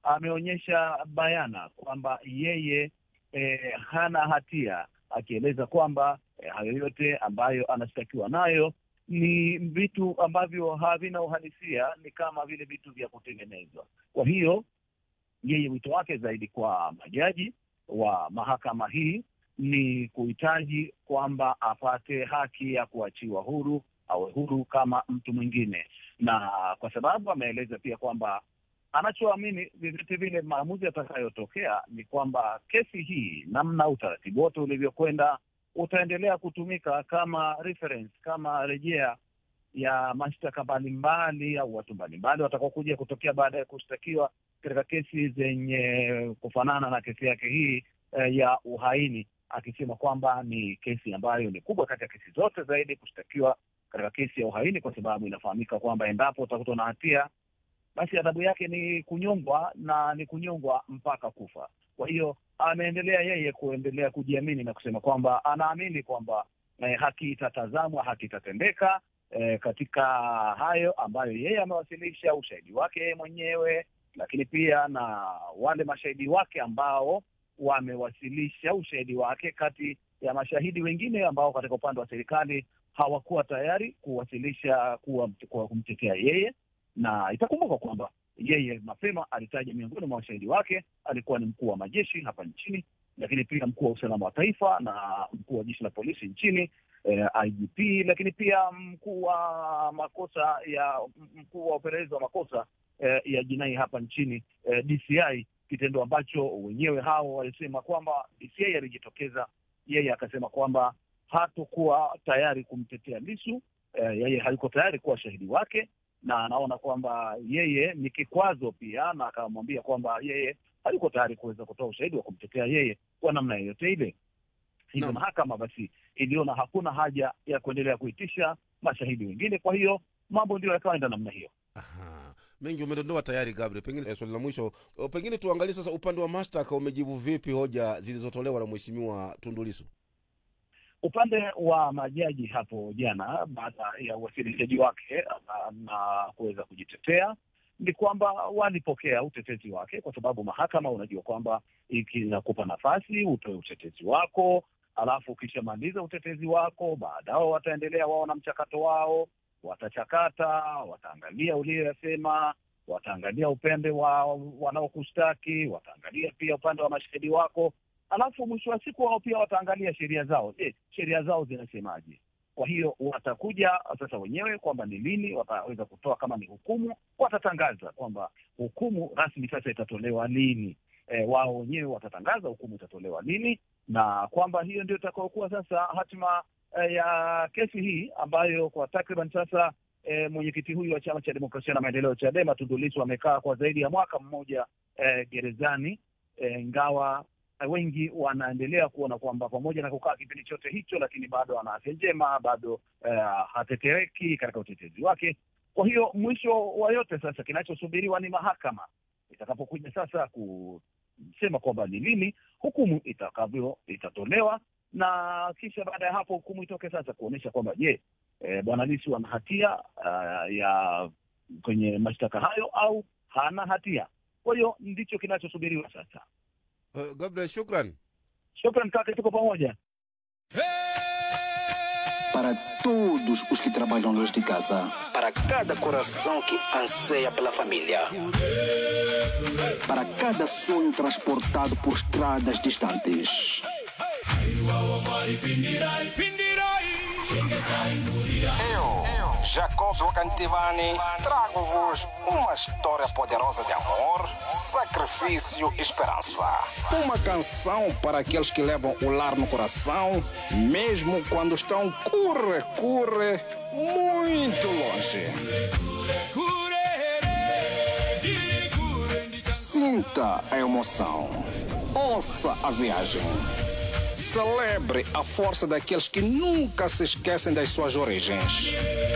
ameonyesha bayana kwamba yeye eh, hana hatia, akieleza kwamba eh, hayo yote ambayo anashtakiwa nayo ni vitu ambavyo havina uhalisia, ni kama vile vitu vya kutengenezwa. Kwa hiyo yeye wito wake zaidi kwa majaji wa mahakama hii ni kuhitaji kwamba apate haki ya kuachiwa huru, awe huru kama mtu mwingine, na kwa sababu ameeleza pia kwamba anachoamini vyovyote vile maamuzi yatakayotokea ni kwamba kesi hii, namna utaratibu wote ulivyokwenda, utaendelea kutumika kama reference, kama rejea ya mashtaka mbalimbali au watu mbalimbali watakaokuja kutokea baada ya kushtakiwa katika kesi zenye kufanana na kesi yake hii eh, ya uhaini, akisema kwamba ni kesi ambayo ni kubwa kati ya kesi zote zaidi kushtakiwa katika kesi ya uhaini, kwa sababu inafahamika kwamba endapo utakutwa na hatia basi adhabu yake ni kunyongwa na ni kunyongwa mpaka kufa. Kwa hiyo ameendelea yeye kuendelea kujiamini na kusema kwamba anaamini kwamba eh, haki itatazamwa, haki itatendeka eh, katika hayo ambayo yeye amewasilisha ushahidi wake yeye mwenyewe, lakini pia na wale mashahidi wake ambao wamewasilisha ushahidi wake, kati ya mashahidi wengine ambao katika upande wa serikali hawakuwa tayari kuwasilisha kuwa, kuwa kumtetea yeye na itakumbuka kwamba yeye mapema alitaja miongoni mwa washahidi wake alikuwa ni mkuu wa majeshi hapa nchini, lakini pia mkuu wa usalama wa taifa na mkuu wa jeshi la polisi nchini eh, IGP, lakini pia mkuu wa makosa ya mkuu wa upelelezi wa makosa eh, ya jinai hapa nchini eh, DCI, kitendo ambacho wenyewe hao walisema kwamba DCI alijitokeza, yeye akasema kwamba hatokuwa tayari kumtetea Lissu. Eh, yeye hayuko tayari kuwa shahidi wake na anaona kwamba yeye ni kikwazo pia, na akamwambia kwamba yeye hayuko tayari kuweza kutoa ushahidi wa kumtetea yeye kwa namna yoyote ile. Hivyo mahakama basi iliona hakuna haja ya kuendelea kuitisha mashahidi wengine, kwa hiyo mambo ndio yakaenda namna hiyo. Aha. mengi umedondoa tayari Gabriel. Pengine eh, swali la mwisho, eh, pengine tuangalie sasa upande wa mashtaka umejibu vipi hoja zilizotolewa na mheshimiwa Tundu Lissu? Upande wa majaji hapo jana, baada ya uwasilishaji wake na kuweza kujitetea, ni kwamba walipokea utetezi wake, kwa sababu mahakama, unajua kwamba ikinakupa nafasi utoe utetezi wako, alafu ukishamaliza utetezi wako, baadao wataendelea wao na mchakato wao, watachakata, wataangalia uliyoyasema, wataangalia upande wa wanaokushtaki, wataangalia pia upande wa mashahidi wako alafu mwisho wa siku wao pia wataangalia sheria zao. Je, sheria zao zinasemaje? Kwa hiyo watakuja sasa wenyewe kwamba ni lini wataweza kutoa, kama ni hukumu watatangaza kwamba hukumu rasmi sasa itatolewa lini. E, wao wenyewe watatangaza hukumu itatolewa lini, na kwamba hiyo ndio itakayokuwa sasa hatima e, ya kesi hii ambayo kwa takriban sasa e, mwenyekiti huyu wa chama cha demokrasia na maendeleo Chadema Tundu Lissu amekaa kwa zaidi ya mwaka mmoja e, gerezani ingawa e, wengi wanaendelea kuona kwamba pamoja na kukaa kipindi chote hicho, lakini bado ana afya njema, bado uh, hatetereki katika utetezi wake. Kwa hiyo mwisho wa yote sasa, kinachosubiriwa ni mahakama itakapokuja sasa kusema kwamba ni lini hukumu itakavyo itatolewa, na kisha baada ya hapo hukumu itoke sasa kuonyesha kwamba je, e, bwana Lissu ana hatia uh, ya kwenye mashtaka hayo au hana hatia. Kwa hiyo ndicho kinachosubiriwa sasa. Uh, Gabriel, shukran. Shukran kaka, tuko pamoja. Para todos os que trabalham longe de casa. Para cada coração que anseia pela família. Para cada sonho transportado por estradas distantes. Eu, Jacob Wakantivani, trago-vos uma história poderosa de amor, sacrifício e esperança. Uma canção para aqueles que levam o lar no coração, mesmo quando estão curre, curre, muito longe. Sinta a emoção. Ouça a viagem. Celebre a força daqueles que nunca se esquecem das suas origens.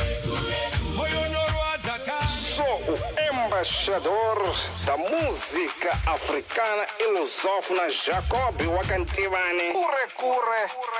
Sou o embaixador da música africana e lusófona Jacob Wakantivani. Curre, curre.